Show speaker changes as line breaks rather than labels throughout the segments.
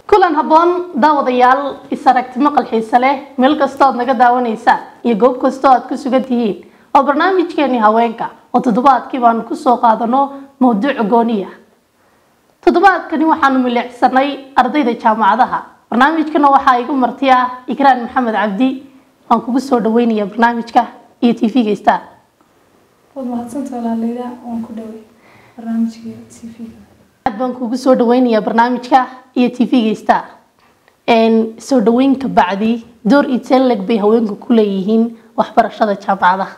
kulan habboon daawadayaal is aragti maqal xiise leh meel kastoo aad naga daawanaysaan iyo goob kastoo aad ku sugan tihiin oo barnaamijkeeni haweenka oo toddobaadkii baanu kusoo qaadano mawduuc gooniya toddobaadkani waxaanu milicsanay ardayda jaamacadaha barnaamijkana waxaa igu marti ah ikraan maxamed cabdi waan kugu soo dhaweynaya barnaamijka iyo t v-ga star
waad mahadsanta walaaleyda waan ku dhaway barnaamijka tv-ga
aad baan kugu soo dhaweynayaa barnaamijka iyo t v-ga star soo dhaweynka bacdi door iteleg bay haweenku ku leeyihiin waxbarashada jaamacadaha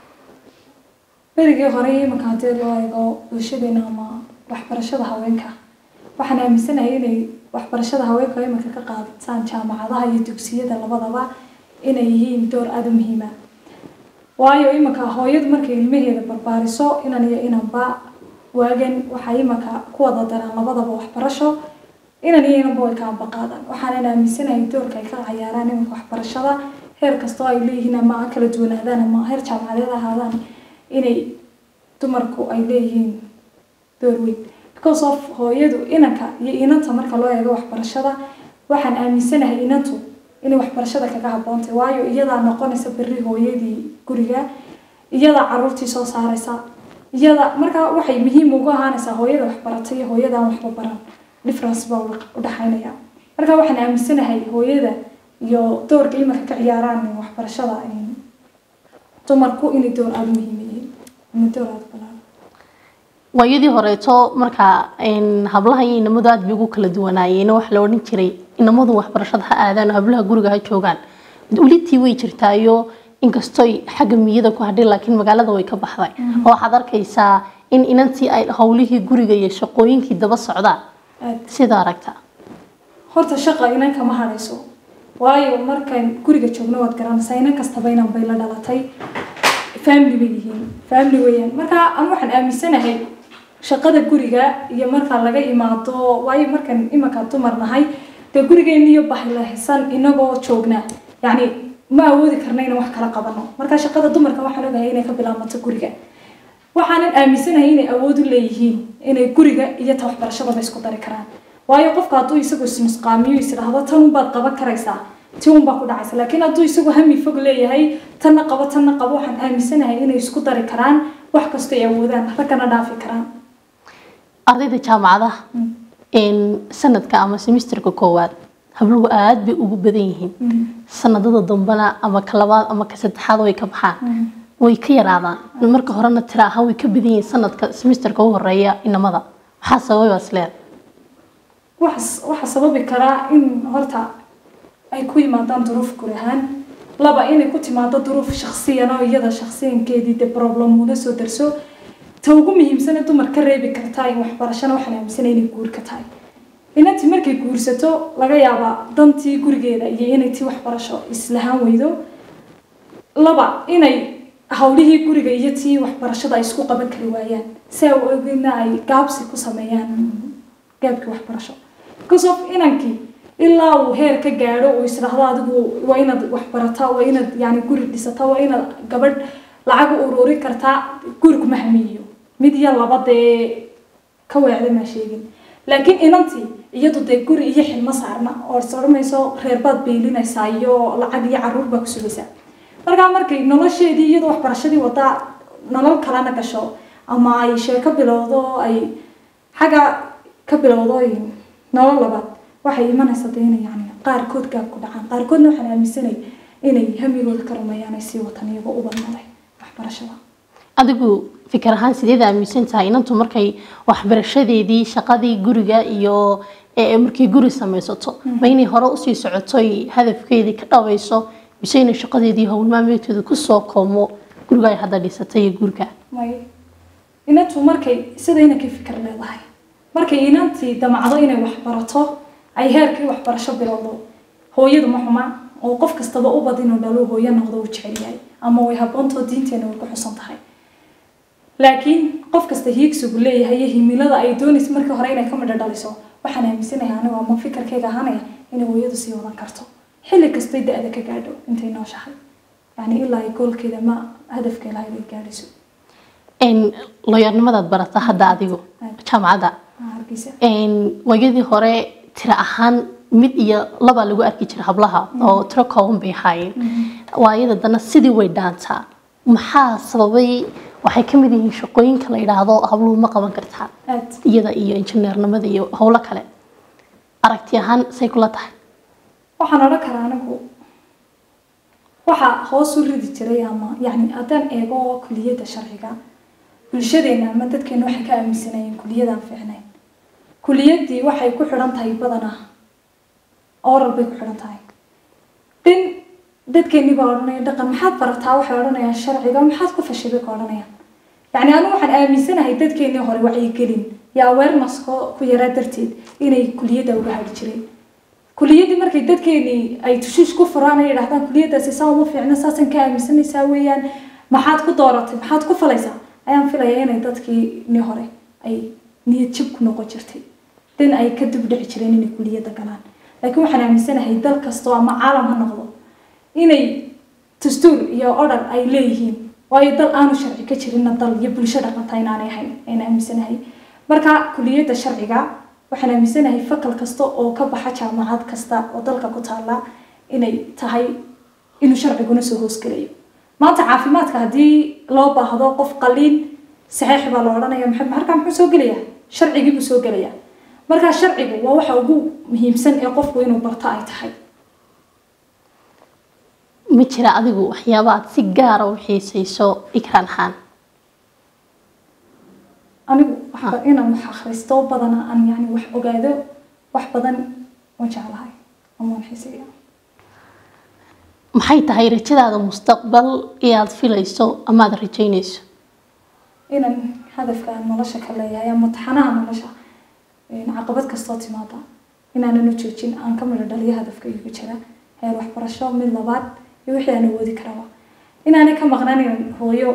berigii hore imanka haddii loo eego bulshadeena ama waxbarashada haweenka waxaan aaminsanahay inay waxbarashada haweenka imanka ka qaadataan jaamacadaha iyo dugsiyada labadaba inay yihiin door aada u muhiima waayo imanka hooyadu markay ilmaheeda barbaariso inan iyo inanba waagan waxay imanka ku wada daraan labadaba waxbarasho inan iyo inanba way ka ambaqaadaan waxaanan aaminsanahay doorka ay ka cayaaraan imanka waxbarashada heer kastoo ay leeyihiin ama ha kala duwanaadaan ama heer jaamacadeed ahaadaan inay dumarku ay leeyihiin door weyn because of hooyadu inanka iyo inanta marka loo eego waxbarashada waxaan aaminsanahay inantu inay waxbarashada kaga haboontay waayo iyadaa noqonaysa berri hooyadii guriga iyadaa caruurtii soo saaraysa iyada markaa waxay muhiim ugu ahaanaysaa hooyada waxbaratay iyo hooyadaan waxba baran difference baa udhaxaynaya marka waxaan aaminsanahay hooyada iyo doorka imanka ka ciyaaraan waxbarashada dumarku inay door aada muhiim yihiin ama door aada balaan
waayadii horeeto markaa hablaha iyo inamadu aad bay ugu kala duwanaayeen waxa la odhan jiray inamadu waxbarashada ha aadaan oo hablaha guriga ha joogaan ulitii way jirtaayo inkastoy xagga miyada ku hadhay laakiin magaalada way ka baxday oo waxaad arkaysaa in inantii ay howlihii guriga iyo shaqooyinkii daba socdaan sida aragta
horta shaqa inan kama hadhayso waayo markaan guriga joogno waad garanaysaa inan kastaba inan bay la dhalatay family bay yihiin family weeyaan marka anu waxaan aaminsanahay shaqada guriga iyo marka laga imaado waayo markaan imanka dumar nahay dee gurigeena iyo bahlahsan inagoo joognaa yacni ma awoodi karna inaan wax kala qabano marka shaqada dumarka waxaan ogahay inay ka bilaabato guriga waxaanan aaminsanahay inay awood u leeyihiin inay guriga iyo ta waxbarashadaba isku dari karaan waayo qofka hadduu isagu isnusqaamiyo isdhaahdo tan unbaad qaban karaysaa ti unbaa ku dhacaysa laakiin hadduu isagu hami fog leeyahay tanna qabo tanna qabo waxaan aaminsanahay inay isku dari karaan wax kastoo ay awoodaan raggana dhaafi karaan
ardayda jaamacadaha sanadka ama semesterka koowaad habluhu aada bay ugu badan yihiin sanadada dambena ama ka labaad ama ka saddexaad way ka baxaan way ka yaraadaan marka horena tira ahaan way ka badan yihiin sanadka semesterka u horeeya inamada maxaa sababay isleed
waxaa sababi karaa in horta ay ku yimaadaan duruuf guri ahaan laba inay ku timaado duruuf shaksiyan oo iyada shaksiyankeedii de problem una soo darso ta ugu muhiimsane dumar ka reebi kartaa in waxbarashana waxaan aaminsanay inay guur ka tahay inantii markay guursato laga yaabaa dantii gurigeeda iyo inay tii waxbarasho islahaan weydo laba inay hawlihii guriga iyo tii waxbarashada ay isku qaban kari waayaan si ay ogina ay gaabsi ku sameeyaan gaabkii waxbarasho because of inankii ilaa uu heer ka gaadho uu isdhaahdo adigu waa inaad waxbarataa waa inaad yani guri dhisataa waa inaad gabadh lacag u ururin kartaa guri kuma hamiyiyo mid iyo laba dee ka weecda maa sheegin laakiin inantii iyadu dee guri iyo xilmo saarna oo is odhanayso reerbaad beylinaysaa iyo lacag iyo caruur baa ku sugaysaa markaa markay nolosheedii iyadoo waxbarashadii wadaa nolol kalena gasho ama ay sheeko bilowdo ay xagga ka bilowdo nolol labaad waxay imanaysaa dee inay yani qaarkood gaab ku dhacaan qaarkoodna waxaan aaminsanay inay hamigooda ka rumeeyaan ay sii watan iyagoo u badnaday waxbarashada
adigu fikir ahaan sideed aaminsan tahay inantu markay waxbarashadeedii shaqadii guriga iyo markay guri samaysato ma inay hore usii socotoy hadafkeedii ka dhabayso mise inay shaqadeedii howlmaameedkeeda kusoo koomo guriga ay hadda dhisatay iyo guriga
may inantu markay sida inankay fikir leedahay markay inantii damacdo inay waxbarato ay heerkii waxbarasho bilowdo hooyadu ma xuma oo qof kastaba u bad inuu dhalo hooyo noqdo uu jecel yahay ama way haboontoo diinteena way ku xusan tahay laakiin qof kasta hiigsigu leeyahay iyo himilada ay doonaysa markii hore inay ka midho dhaliso waxaan aaminsanahay anigu ama fikirkayga ahaanaya inay hooyadu sii wadan karto xilli kastay da-da ka gaadho intay nooshahay yani ilaa ay goolkeeda ma hadafka lahayd ay gaadhayso
looyarnimadaad barata hadda adigu jaamacadda
hargeysa
waayadii hore tira ahaan mid iyo laba lagu arki jira hablaha oo tiro kooban bay ahaayeen waayada dana sidii way dhaantaa maxaa sababay waxay ka mid yihiin shaqooyinka la yidhaahdo habluhu ma qaban kartaan
aad
iyada iyo injineernimada iyo howlo kale aragti ahaan say kula tahay
waxaan odhan karaa anigu waxaa hoos u ridi jiray ama yani haddaan eego kuliyadda sharciga bulshadeena ama dadkeena waxay ka aaminsanayeen kuliyadaan fiicnayn kuliyaddii waxay ku xidhan tahay badanaa oral bay ku xidhan tahay dhin dadkeennii baa odhanaya dhaqan maxaad barataa waxay odhanayaan sharciga maxaad ku fashay bay ka odhanayaan yacni anigu waxaan aaminsanahay dadkeennii hore wacyigelin iyo awareness ko- ku yaraa darteed inay kuliyadda uga hadhi jireen kuliyaddii markay dadkeenii ay tushiish ku furaan ay yidhahdaan kuliyaddaasi saa uma fiicna saasaan ka aaminsanaysaa weeyaan maxaad ku dooratay maxaad ku falaysaa ayaan filayaa inay dadkii ni hore ay niyad jab ku noqon jirtay dan ay ka dib dhici jireen inay kuliyadda galaan laakiin waxaan aaminsanahay dal kastoo ama caalam ha noqdo inay dastuur iyo odhar ay leeyihiin waayo dal aanu sharci ka jirinna dal iyo bulsho dhaqanta inaanay ahayn ayaan aaminsanahay marka kuliyadda sharciga waxaan aaminsanahay fakal kasta oo ka baxa jaamacad kasta oo dalka ku taala inay tahay inuu sharciguna soo hoosgelayo maanta caafimaadka haddii loo baahdo qof qaliin saxiix baa la odhanaya maxay markaa muxuu soo gelayaa sharcigii buu soo gelayaa markaa sharcigu waa waxa ugu muhiimsan ee qofku inuu barto ay tahay
ma jira adigu waxyaaba aad si gaara u xiisayso ikraan ahaan
anigu waxba inaan wax akhristo badana aan yani wax ogaado wax badan waan jeclahay ama waan xiiseeya
maxay tahay rajadaada mustaqbal ee aad filayso ama aad rajaynayso
inaan hadafka aan nolosha ka leeyahay ama taxanaha nolosha een, caqabad kastoo timaada inaanan u joojin aan ka midho dhaliyo hadafka igu jira heer waxbarasho mid labaad iyo wixii aan awoodi karaba inaanay ka maqnaan inaan hooyo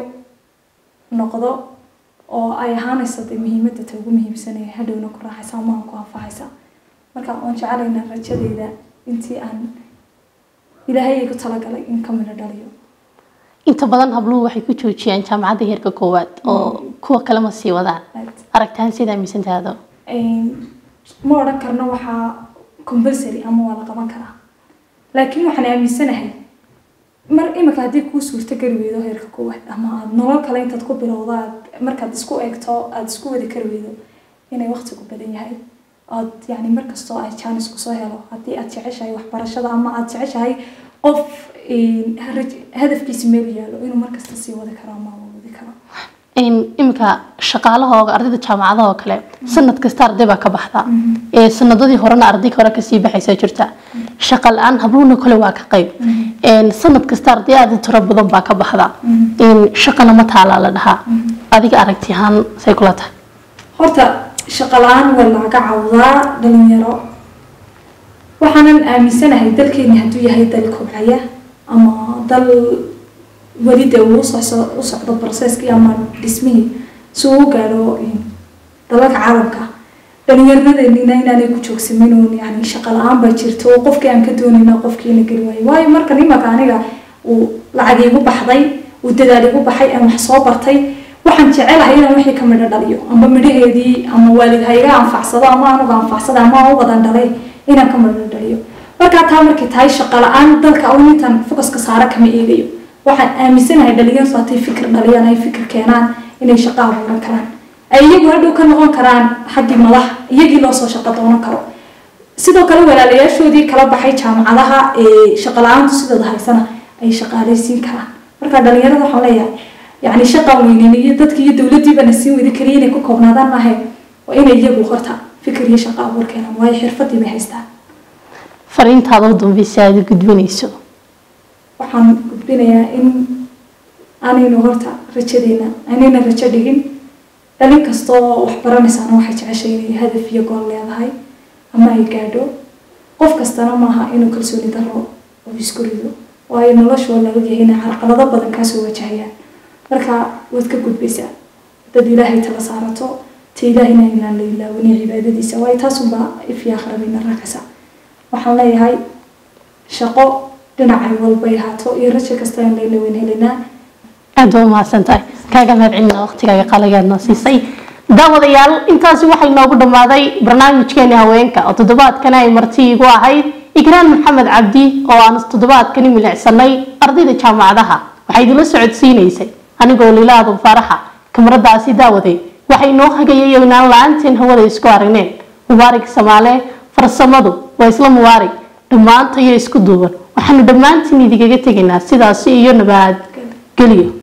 noqdo oo ay ahaanayso dee muhiimadda ta ugu muhiimsanaya hadhowna ku raaxaysa ama aan ku anfacaysa marka waan jecelaynaa rajadeyda intii aan ilaahay igu talagalay in ka midho dhaliyo
inta badan habluhu waxay ku joojiyaan jaamacadda heerka koowaad oo kuwa kale ma sii wadaan
aad
aragtaan sidaa aaminsantaado
Een, ma odhan karno waxaa compulsory ama waa la qaban karaa laakiin waxaan aaminsanahay mar imika haddii kuu suurto geli weydo heerka koowaad ama aad nolol kale intaad ku bilowdo aad markaad isku eegto aad isku wadi kari weydo inay waqtigu badan yahay aad yani markastoo ay jaanis kusoo helo haddii aad jeceshahay waxbarashada ama aad jeceshahay qof een, raj- hadafkiisa meel yaalo inuu markasta sii wadi karo ama uu wadi karo
iminka shaqaalahooga ardayda jaamacadaha oo kale sanad kasta arday baa ka baxda ee sanadadii horena arday hore kasii baxaysa jirta shaqa la-aan habluhuna kale waa ka qayb Een, sanad kasta arday aad u tiro badan baa ka baxda Een, shaqana ma taalaa la dhahaa adiga aragti ahaan say kula tahay
horta shaqo la-aan waa laga cawdaa dhalinyaro waxaanan aaminsanahay dalkeeni hadduu yahay dal kobcaya ama dal weli dee uu usoo- u socdo processkii ama dhismihii si uu u gaadho dalalka caalamka dhalinyaradeenina inaanay ku joogsamin uun yani shaqo la-aan baa jirta oo qofkii aan ka doonayna qofkiina geli waayo waayo marka nimanka aniga uu lacag igu baxday uu dadaal igu baxay aan wax soo bartay waxaan jecelahay inaan wixii ka midho dhaliyo amba midhaheedii ama waalid ha iga anfacsado ama anuga anfacsada ama aan u wadan dhalay inaan ka midho dhaliyo markaa taa markay tahay shaqo la-aan dalka un intaan focuska saara kama eegayo waxaan aaminsanahay dhalinyartu hadday fikir dhaliyaan ay fikir keenaan inay shaqo abuuran karaan ay iyagu hadhow ka noqon karaan xaggii madax iyagii loo soo shaqo doonan karo sidoo kale walaalayaashoodii kala baxay jaamacadaha ee shaqo la-aantu sidooda haysana ay shaqaaleysiin karaan marka dhalinyarada waxaan leeyahay yani shaqaan weynin iyo dadkii iyo dowladdiibana siin wadi kaliya inay ku koobnaadaan maahe waa inay iyagu horta fikir iyo shaqo abuur keenaan waayo xirfadii bay haystaan
fariintaada u dambaysa aad u gudbinayso
waxaan gudbinayaa in aanaynu horta rajadeena aanayna rajo dhigin dhalin kastoo wax baranaysaana waxay jeceshay inay hadaf iyo gool leedahay ama ay gaadho qof kastana maaha inuu kalsooni daro oo isku rido waayo noloshu waa laga yahay inay carqalado badan kaasoo wajahayaan marka waad ka gudbaysaa dad ilaahay tala saarato ta ilaahayna inaan la ilaawaniyo cibaadadiisa waayo taasunbaa ifya akhrabayna raacaysa waxaan leeyahay shaqo dhinacay walbay ahaato iyo rajo kasta aan layla weyn helinaa
aad waa umahadsan tahay kaaga mahad celina waqtigaaga qaaligaadna siisay daawadayaal intaasi waxay noogu dhammaaday barnaamijkeeni haweenka oo toddobaadkani ay marti igu ahayd ikraan maxamed cabdi oo aan toddobaadkani milicsanay ardayda jaamacadaha waxay idinla socodsiinaysay anigoo lilaadu faraxa kamaradaasi daawaday waxay noo hagayay inaan la-aanteen hawada isku aragneen mubaarig samaale farsamadu waa isla mubaarig dhammaantayo isku duuban waxaanu dhammaantiin idigaga tegaynaa sidaasi iyo nabad geliyo